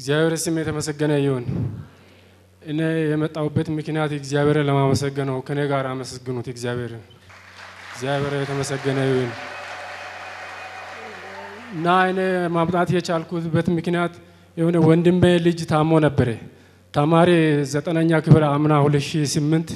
እግዚአብሔር ስም የተመሰገነ ይሁን። እኔ የመጣሁበት ምክንያት እግዚአብሔርን ለማመሰገን ነው። ከኔ ጋር አመስግኑት እግዚአብሔርን። እግዚአብሔር የተመሰገነ ይሁን እና እኔ ማምጣት የቻልኩበት ምክንያት የሆነ ወንድሜ ልጅ ታሞ ነበረ። ተማሪ ዘጠነኛ ክፍል አምና 2008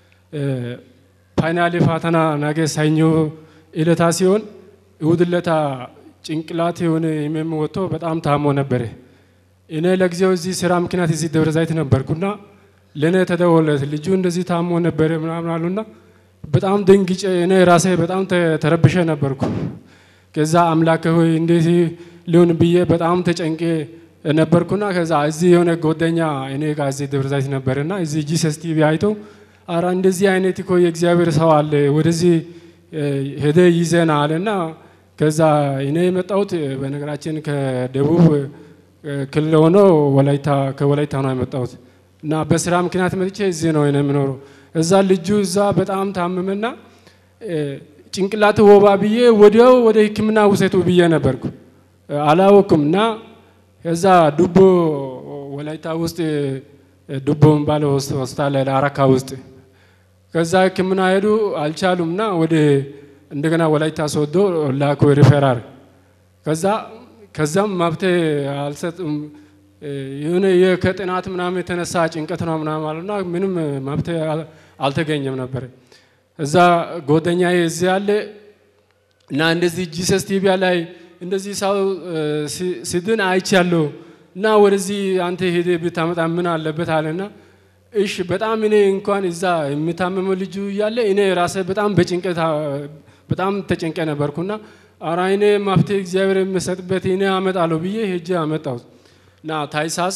ፋይናል ፈተና ነገ ሰኞ እለታ ሲሆን እሁድ ለታ ጭንቅላት የሆነ ህመም ወጥቶ በጣም ታሞ ነበረ። እኔ ለጊዜው እዚህ ስራ ምክንያት እዚህ ደብረ ዘይት ነበርኩና ለእኔ ተደወለት ልጁ እንደዚህ ታሞ ነበረ ምናምን አሉና በጣም ደንግጬ እኔ ራሴ በጣም ተረብሼ ነበርኩ። ከዛ አምላክ ሆይ እንዴት ሊሆን ብዬ በጣም ተጨንቄ ነበርኩና ከዛ እዚህ የሆነ ጓደኛ እኔ ጋር እዚህ ደብረ ዘይት ነበርና እዚህ ጂሰስ ቲቪ አይቶ አራ እንደዚህ አይነት እኮ የእግዚአብሔር ሰው አለ ወደዚህ ሄደ ይዘና አለና ከዛ እኔ የመጣሁት በነገራችን ከደቡብ ክልል ሆኖ ወላይታ ከወላይታ ነው የመጣሁት እና በስራ ምክንያት መጥቼ እዚህ ነው የምኖረው። እዛ ልጁ እዛ በጣም ታመመና ጭንቅላት ወባ ብዬ ወዲያው ወደ ሕክምና ውሰቱ ብዬ ነበርኩ አላወኩም እና ከዛ ዱቦ ወላይታ ውስጥ ዱቦ የሚባለው ሆስፒታል አረካ ውስጥ ከዛ ሕክምና ሄዱ አልቻሉም እና ወደ እንደገና ወላይታ ሶዶ ላኩ ሪፈራር ከዛ ከዛም መብት አልሰጥም የሆነ ከጥናት ምናምን የተነሳ ጭንቀት ነው ምናምን አሉና ምንም መብት አልተገኘም ነበር። እዛ ጓደኛ እዚህ ያለ እና እንደዚህ ጂሰስ ቲቪ ላይ እንደዚህ ሰው ሲድን አይቻለሁ እና ወደዚህ አንተ ሄደ ብታመጣ ምን አለበት አለና እሺ በጣም እኔ እንኳን እዛ የሚታመመው ልጁ እያለ እኔ ራሴ በጣም በጭንቀት በጣም ተጨንቀ ነበርኩና አራ እኔ መፍትሄ እግዚአብሔር የሚሰጥበት እኔ አመጣለሁ ብዬ ሄጄ አመጣሁት እና ታይሳስ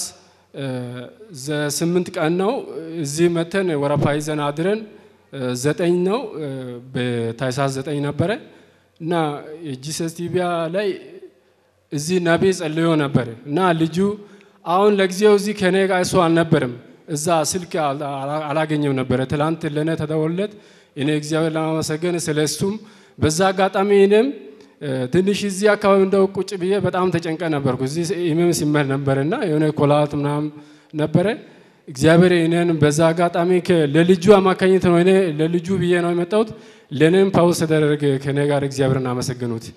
ስምንት ቀን ነው እዚህ መተን ወረፋ ይዘን አድረን ዘጠኝ ነው በታይሳስ ዘጠኝ ነበረ እና የጂሰስ ቲቪያ ላይ እዚህ ነቢ ጸልዮ ነበር እና ልጁ አሁን ለጊዜው እዚህ ከኔ ጋር እሱ አልነበርም እዛ ስልክ አላገኘም ነበረ። ትላንት ለእኔ ተደወለት እኔ እግዚአብሔር ለማመሰገን ስለ እሱም በዛ አጋጣሚ እኔም ትንሽ እዚህ አካባቢ እንደው ቁጭ ብዬ በጣም ተጨንቀ ነበርኩ። እዚህ ኢሜም ሲመል ነበር እና የሆነ ኮላት ምናምን ነበረ። እግዚአብሔር እኔን በዛ አጋጣሚ ለልጁ አማካኝት ነው እኔ ለልጁ ብዬ ነው የመጣሁት። ለእኔም ፓውስ ተደረገ ከኔ ጋር እግዚአብሔርን አመሰግኑት።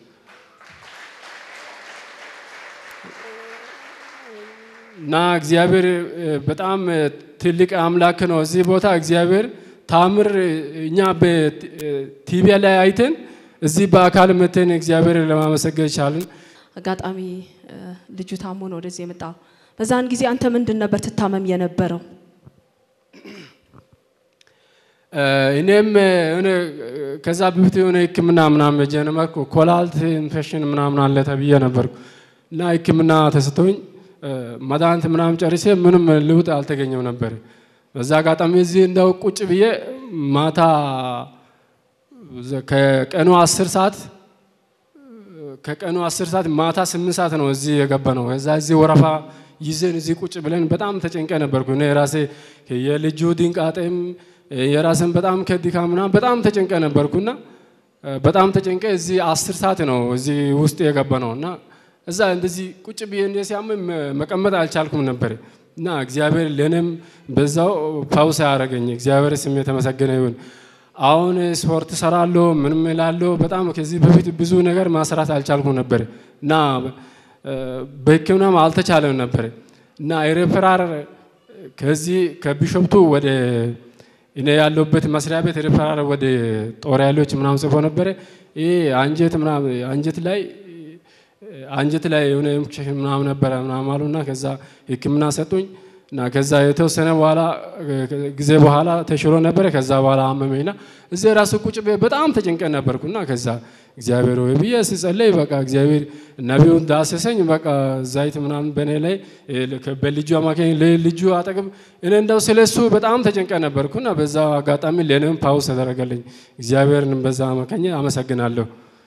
እና እግዚአብሔር በጣም ትልቅ አምላክ ነው። እዚህ ቦታ እግዚአብሔር ታምር እኛ በቲቪ ላይ አይተን እዚህ በአካል መተን እግዚአብሔር ለማመሰገን ቻልን። አጋጣሚ ልጁ ታሞ ነው ወደዚህ የመጣ። በዛን ጊዜ አንተ ምንድን ነበር ትታመም የነበረው? እኔም የሆነ ከዛ በፊት የሆነ ሕክምና ምናምን ጀነመርኩ ኮላልት ኢንፌክሽን ምናምን አለ ተብዬ ነበርኩ እና ሕክምና ተሰጥቶኝ መድኃኒት ምናምን ጨርሴ ምንም ልውጥ አልተገኘም ነበር። በዛ አጋጣሚ እዚህ እንደው ቁጭ ብዬ ማታ ከቀኑ አስር ሰዓት ከቀኑ አስር ሰዓት ማታ ስምንት ሰዓት ነው እዚህ የገባ ነው። ከዛ እዚህ ወረፋ ይዘን እዚህ ቁጭ ብለን በጣም ተጨንቀ ነበርኩ። እኔ የራሴ የልጁ ድንቃጤም የራስን በጣም ከድካም ምናምን በጣም ተጨንቀ ነበርኩና በጣም ተጨንቀ እዚህ አስር ሰዓት ነው እዚህ ውስጥ የገባ ነው እና እዛ እንደዚህ ቁጭ ብዬ እንደ ሲያመኝ መቀመጥ አልቻልኩም ነበር እና እግዚአብሔር ለእኔም በዛው ፓውስ ያደረገኝ እግዚአብሔር ስም የተመሰገነ ይሁን። አሁን ስፖርት ሰራለሁ፣ ምንም እላለሁ። በጣም ከዚህ በፊት ብዙ ነገር ማስራት አልቻልኩም ነበር እና በሕክምናም አልተቻለም ነበር እና ሬፈራር ከዚህ ከቢሾፕቱ ወደ እኔ ያለሁበት መስሪያ ቤት ሬፈራር ወደ ጦር ኃይሎች ምናምን ጽፎ ነበረ። ይሄ አንጀት ምናምን አንጀት ላይ አንጀት ላይ የሆነ ኢንፌክሽን ምናምን ነበረ ምናምን አሉና ከዛ ሕክምና ሰጡኝ እና ከዛ የተወሰነ በኋላ ጊዜ በኋላ ተሽሎ ነበረ። ከዛ በኋላ አመመኝና እዚህ ራሱ ቁጭ በጣም ተጨንቀን ነበርኩና ከዛ እግዚአብሔር ወይ ብዬ ስጸለይ በቃ እግዚአብሔር ነቢዩን ዳሰሰኝ። በቃ ዘይት ምናምን በእኔ ላይ በልጁ አማካኝ ልጁ አጠገብ እኔ እንደው ስለ እሱ በጣም ተጨንቀ ነበርኩና በዛ አጋጣሚ ለእኔም ፓውስ ተደረገልኝ። እግዚአብሔርን በዛ አማካኝ አመሰግናለሁ።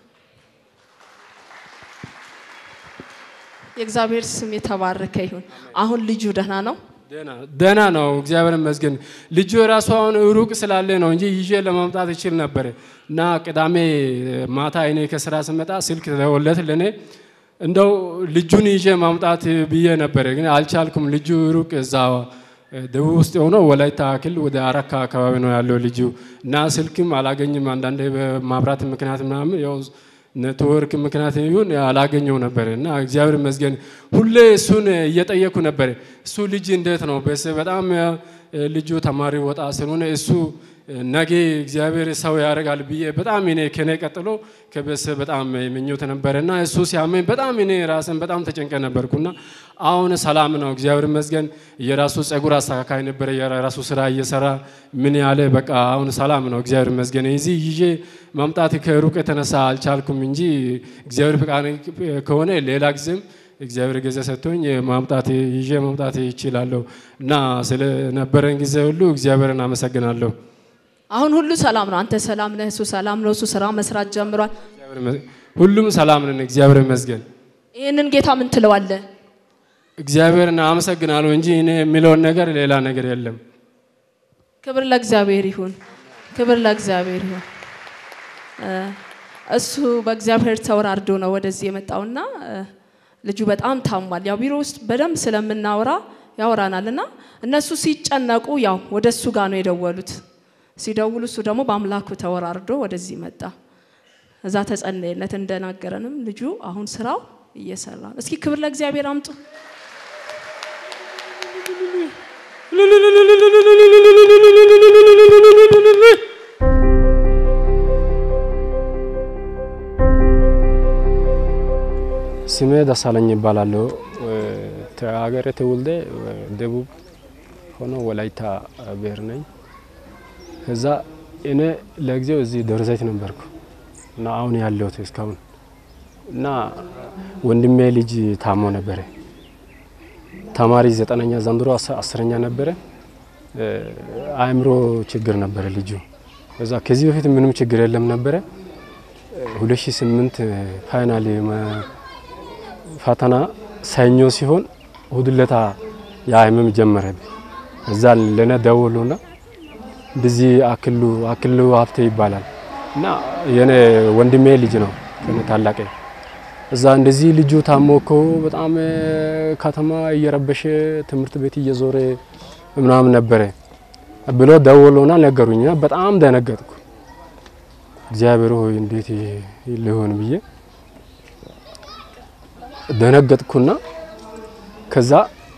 የእግዚአብሔር ስም የተባረከ ይሁን። አሁን ልጁ ደህና ነው? ደህና ነው፣ እግዚአብሔር ይመስገን። ልጁ የራሱ አሁን ሩቅ ስላለ ነው እንጂ ይዤ ለማምጣት ይችል ነበር እና ቅዳሜ ማታ እኔ ከስራ ስመጣ ስልክ ተደወለት ለእኔ እንደው ልጁን ይዤ ማምጣት ብዬ ነበረ፣ ግን አልቻልኩም። ልጁ ሩቅ እዛ ደቡብ ውስጥ የሆነው ወላይታ ክልል ወደ አረካ አካባቢ ነው ያለው ልጁ እና ስልክም አላገኝም። አንዳንዴ በማብራት ምክንያት ምናምን ያው ኔትወርክ ምክንያት ይሁን አላገኘው ነበር እና እግዚአብሔር ይመስገን ሁሌ እሱን እየጠየኩ ነበር። እሱ ልጅ እንዴት ነው? በጣም ልጁ ተማሪ ወጣ ስለሆነ እሱ ነገ እግዚአብሔር ሰው ያደርጋል ብዬ በጣም እኔ ከኔ ቀጥሎ ከቤተሰብ በጣም ምኞት ነበረ እና እሱ ሲያመኝ በጣም እኔ ራስን በጣም ተጨንቀ ነበርኩና አሁን ሰላም ነው እግዚአብሔር ይመስገን። የራሱ ጸጉር አስተካካይ ነበረ፣ የራሱ ስራ እየሰራ ምን ያለ በቃ አሁን ሰላም ነው እግዚአብሔር ይመስገን። እዚህ ይዤ ማምጣት ከሩቅ የተነሳ አልቻልኩም እንጂ እግዚአብሔር ፈቃድ ከሆነ ሌላ ጊዜም እግዚአብሔር ጊዜ ሰጥቶኝ ማምጣት ይዤ ማምጣት ይችላለሁ እና ስለነበረን ጊዜ ሁሉ እግዚአብሔርን አመሰግናለሁ። አሁን ሁሉ ሰላም ነው። አንተ ሰላም ነህ፣ እሱ ሰላም ነው። እሱ ስራ መስራት ጀምሯል። ሁሉም ሰላም ነን፣ እግዚአብሔር ይመስገን። ይህንን ጌታ ምን ትለዋለህ? እግዚአብሔርን አመሰግናለሁ እንጂ እኔ የሚለውን ነገር ሌላ ነገር የለም። ክብር ለእግዚአብሔር ይሁን፣ ክብር ለእግዚአብሔር ይሁን። እሱ በእግዚአብሔር ተወራርዶ ነው ወደዚህ የመጣውና ልጁ በጣም ታሟል። ያው ቢሮ ውስጥ በደንብ ስለምናወራ ያወራናል እና እነሱ ሲጨነቁ ያው ወደ እሱ ጋር ነው የደወሉት። ሲደውሉ እሱ ደግሞ በአምላኩ ተወራርዶ ወደዚህ መጣ። እዛ ተጸለየለት። እንደናገረንም ልጁ አሁን ስራው እየሰራ ነው። እስኪ ክብር ለእግዚአብሔር አምጡ። ስሜ ደሳለኝ ይባላለሁ። ሀገሬ ተወልደ ደቡብ ሆኖ ወላይታ ብሔር ነኝ። ከዛ እኔ ለጊዜው እዚህ ደብረ ዘይት ነበርኩ እና አሁን ያለሁት እስካሁን እና ወንድሜ ልጅ ታሞ ነበረ። ተማሪ ዘጠነኛ ዘንድሮ አስረኛ ነበረ። አእምሮ ችግር ነበረ ልጁ። ከዛ ከዚህ በፊት ምንም ችግር የለም ነበረ። 2008 ፋይናል ፈተና ሰኞ ሲሆን እሁድ ዕለት የህመም ጀመረ። እዛ ለነ ደወሉና እንደዚህ አክሉ አክሉ ሀብቴ ይባላል እና የኔ ወንድሜ ልጅ ነው ከኔ ታላቅ። እዛ እንደዚህ ልጁ ታሞ እኮ በጣም ከተማ እየረበሸ ትምህርት ቤት እየዞረ ምናምን ነበረ ብሎ ደወሉና ነገሩኝ። በጣም ደነገጥኩ። እግዚአብሔር ሆይ እንዴት ሊሆን ብዬ ደነገጥኩና ከዛ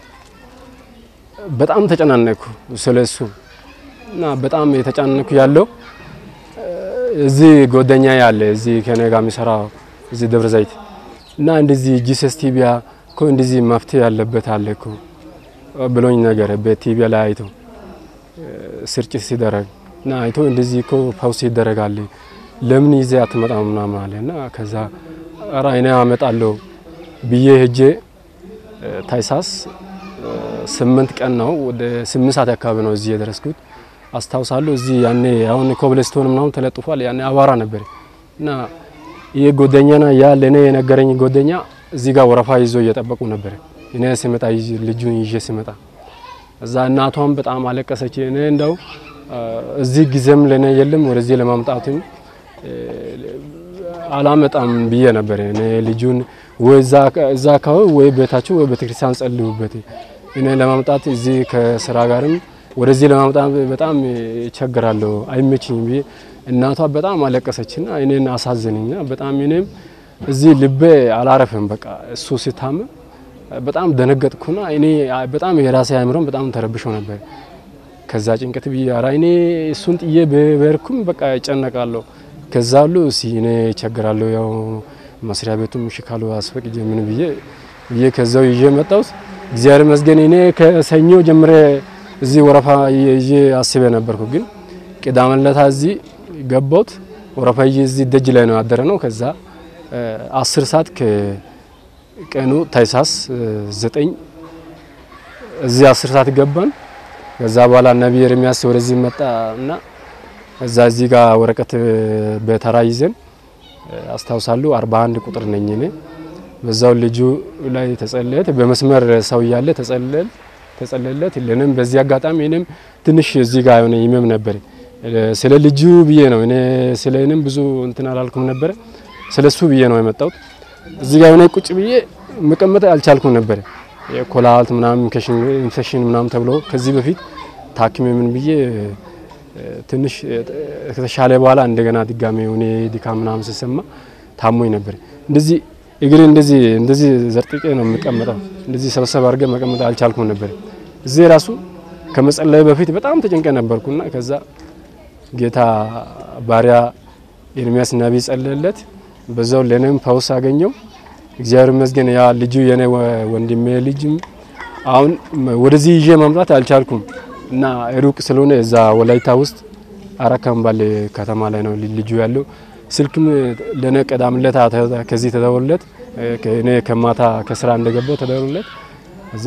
በጣም ተጨናነኩ ስለሱ እና በጣም የተጨናነኩ ያለው እዚህ ጓደኛ ያለ እዚህ ከኔ ጋር የሚሰራ እዚህ ደብረ ዘይት እና እንደዚህ ጂሰስ ቲቢያ እኮ እንደዚህ መፍትሄ ያለበት አለ እኮ ብሎኝ ነገር በቲቢያ ላይ አይቶ ስርጭት ሲደረግ እና አይቶ እንደዚህ እኮ ፓውስ ይደረጋል ለምን ይዜ አትመጣም ምናምን አለ እና ከዛ ኧረ እኔ አመጣለሁ ብዬ ሄጄ ታይሳስ ስምንት ቀን ነው ወደ ስምንት ሰዓት አካባቢ ነው እዚህ የደረስኩት አስታውሳለሁ። እዚህ ያኔ አሁን ኮብልስቶን ምናምን ተለጥፏል። ያኔ አቧራ ነበር እና ይህ ጎደኛና ያ ለእኔ የነገረኝ ጎደኛ እዚህ ጋር ወረፋ ይዞ እየጠበቁ ነበር። እኔ ስመጣ ልጁን ይዤ ስመጣ እዛ እናቷም በጣም አለቀሰች። እኔ እንደው እዚህ ጊዜም ለእኔ የለም ወደዚህ ለማምጣትም አላመጣም ብዬ ነበር። እኔ ልጁን ወይ እዛ አካባቢ ወይ ቤታችሁ ወይ ቤተክርስቲያን ጸልዩበት። እኔ ለማምጣት እዚህ ከስራ ጋርም ወደዚህ ለማምጣት በጣም ይቸግራለሁ፣ አይመችኝም ብዬ እናቷ በጣም አለቀሰችና እኔን አሳዘነኝና በጣም እኔም እዚህ ልቤ አላረፈም። በቃ እሱ ሲታመም በጣም ደነገጥኩና እኔ በጣም የራሴ አእምሮም በጣም ተረብሾ ነበር። ከዛ ጭንቀት ብዬ ኧረ እኔ እሱን ጥዬ በርኩም በቃ ይጨነቃለሁ። ከዛ ሁሉ እሲ እኔ ይቸግራለሁ፣ ያው መስሪያ ቤቱም እሺ ካሉ አስፈቅጄ ምን ብዬ ብዬ ከዛው ይዤ መጣሁት። እግዚአብሔር ይመስገን እኔ ከሰኞ ጀምሬ እዚህ ወረፋ ይዤ አስቤ ነበርኩ። ግን ቅዳሜ ዕለት እዚህ ገባሁት። ወረፋ ይዤ እዚህ ደጅ ላይ ነው ያደረ ነው። ከዛ አስር ሰዓት ከቀኑ ታይሳስ ዘጠኝ እዚህ አስር ሰዓት ገባን። ከዛ በኋላ ነቢይ ኤርሚያስ ወደዚህ መጣ እና እዛ እዚህ ጋር ወረቀት በተራ ይዘን አስታውሳለሁ። 41 ቁጥር ነኝ እኔ በዛው ልጁ ላይ ተጸለየት በመስመር ሰው እያለ ተጸለል ተጸለለት ለንም በዚህ አጋጣሚ እኔም ትንሽ እዚህ ጋር የሆነ ይመም ነበር። ስለ ልጁ ብዬ ነው እኔ ስለ እኔም ብዙ እንትን አላልኩም ነበር። ስለ እሱ ብዬ ነው የመጣሁት። እዚህ ጋር የሆነ ቁጭ ብዬ መቀመጥ አልቻልኩም ነበር። ኮላልት ምናምን ኢንፌክሽን ምናምን ተብሎ ከዚህ በፊት ታክሜ ምን ብዬ ትንሽ ከተሻለ በኋላ እንደገና ድጋሜ የሆነ ድካም ምናምን ስሰማ ታሞኝ ነበር። እንደዚህ እግሬ እንደዚህ እንደዚህ ዘርጥቄ ነው የምቀመጠው። እንደዚህ ሰብሰብ አድርገ መቀመጥ አልቻልኩም ነበር። እዚህ ራሱ ከመጸለይ በፊት በጣም ተጨንቀ ነበርኩና ከዛ ጌታ ባሪያ ኤርሚያስ ነቢይ ጸለለት። በዛው ለኔም ፈውስ አገኘው። እግዚአብሔር ይመስገን። ያ ልጁ የኔ ወንድሜ ልጅም አሁን ወደዚህ ይዤ መምጣት አልቻልኩም እና ሩቅ ስለሆነ እዛ ወላይታ ውስጥ አረካም ባለ ከተማ ላይ ነው ልጁ ያለው። ስልክም ለኔ ቀዳምለት ከዚህ ተደወለለት። እኔ ከማታ ከስራ እንደገባው ተደወለለት። እዛ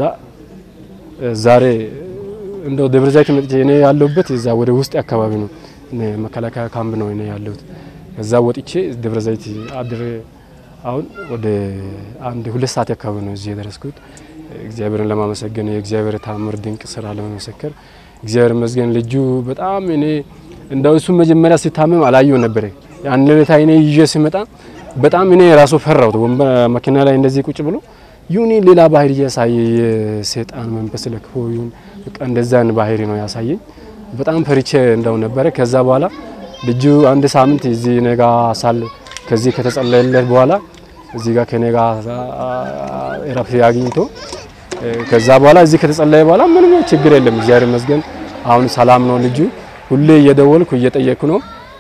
ዛሬ እንደው ደብረ ዘይት መጥቼ እኔ ያለሁበት እዛ ወደ ውስጥ አካባቢ ነው መከላከያ ካምፕ ነው እኔ ያለሁት። እዛ ወጥቼ ደብረ ዘይት አድሬ አሁን ወደ አንድ ሁለት ሰዓት አካባቢ ነው እዚህ የደረስኩት። እግዚአብሔርን ለማመሰገን የእግዚአብሔር ታምር ድንቅ ስራ ለመመሰከር እግዚአብሔር ይመስገን። ልጁ በጣም እኔ እንደው እሱ መጀመሪያ ሲታመም አላየው ነበር። ያን ለታ እኔ ይዤ ሲመጣ በጣም እኔ ራሱ ፈራሁት። ወንበር መኪና ላይ እንደዚህ ቁጭ ብሎ ይሁን ሌላ ባህሪ እያሳየ የሰይጣን መንፈስ ለክፎ ይሁን በቃ እንደዛን ባህሪ ነው ያሳየኝ። በጣም ፈሪቼ እንደው ነበረ። ከዛ በኋላ ልጁ አንድ ሳምንት እዚህ ነጋ ሳል ከዚህ ከተጸለየለት በኋላ እዚህ ጋር ከኔ ጋር እረፍት አግኝቶ ከዛ በኋላ እዚህ ከተጸለየ በኋላ ምንም ችግር የለም። እግዚአብሔር ይመስገን አሁን ሰላም ነው ልጁ። ሁሌ እየደወልኩ እየጠየቅኩ ነው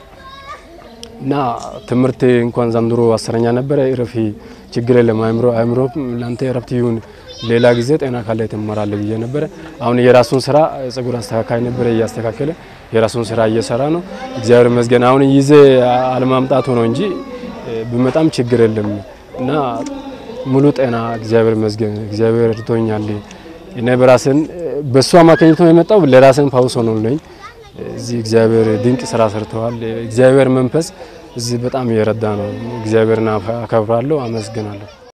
እና ትምህርት እንኳን ዘንድሮ አስረኛ ነበረ። እረፊ ችግር የለም አእምሮ አእምሮ ለአንተ እረፍት ይሁን ሌላ ጊዜ ጤና ካለ ትማራለህ ብዬ ነበረ። አሁን የራሱን ስራ ጸጉር አስተካካይ ነበረ እያስተካከለ የራሱን ስራ እየሰራ ነው። እግዚአብሔር ይመስገን አሁን ይዜ አለማምጣቱ ነው እንጂ ብመጣም ችግር የለም እና ሙሉ ጤና እግዚአብሔር ይመስገን። እግዚአብሔር እርቶኛል። እኔ በራስን በእሱ አማካኝቶ ነው የመጣው ለራስን ፋውስ ሆኖልኝ እዚህ እግዚአብሔር ድንቅ ስራ ሰርተዋል። እግዚአብሔር መንፈስ እዚህ በጣም እየረዳ ነው። እግዚአብሔርን አከብራለሁ፣ አመስግናለሁ።